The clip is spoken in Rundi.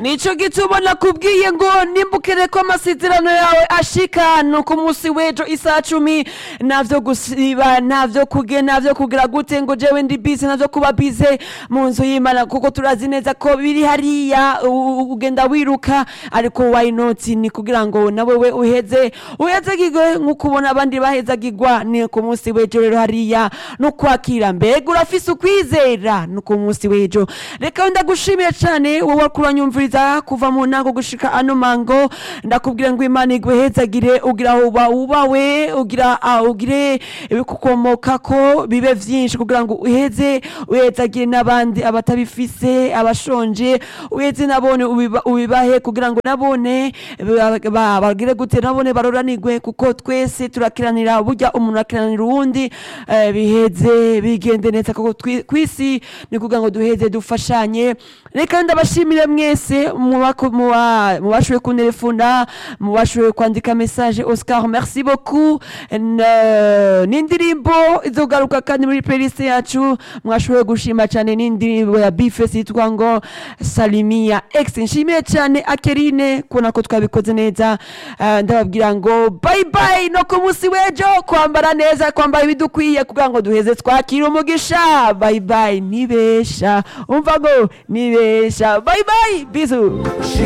nico gituma nakubwiye ngo nimbukire ko amasezerano yawe ashika no ku munsi w'ejo isaha cumi navyo gusiba navyo kuge navyo kugira gute ngo jewe ndi bize navyo kuba bize mu nzu y'imana kuko turazi neza ko biri hariya u- ugenda wiruka ariko why not ni kugira ngo na wewe uheze uhezagirwe nk'uko ubona abandi bahezagirwa ni ku munsi w'ejo rero hariya no kwakira mbega urafise ukwizera no ku munsi w'ejo reka ndagushimiye cyane wowe wariko uranyumviriza kuva mu ntango gushika ano mango ndakubwira ngo imana iguhezagire ugira aho uba ubawe ugira ah, ugire ibikukomokako bibe vyinshi kugira ngo uheze uhezagire n'abandi abatabifise abashonje uheze nabone ubiba- ubibahe kugira ngo nabone ba- ba- bagire gute nabone baroranirwe kuko twese turakiranira burya umuntu akiranira uwundi eh, biheze bigende neza kuko twi- kwisi ni kugira ngo duheze dufashanye reka ndabashimire mwese mubako- muba- mubashoboye kuntelefona mubashoboye kwandika message oscar merci beaucoup N- n'indirimbo izogaruka kandi muri playlist yacu mwashoboye gushima cyane n'indirimbo ya bifes yitwa ngo salimia x nshimiye cyane akerine kubona ko twabikoze neza Eh, ndababwira ngo bye bye no ku munsi w'ejo kwambara neza kwambara ibidukwiye kugira ngo duheze twakira umugisha bye bye nibesha umva ngo nibesha bye bye bizu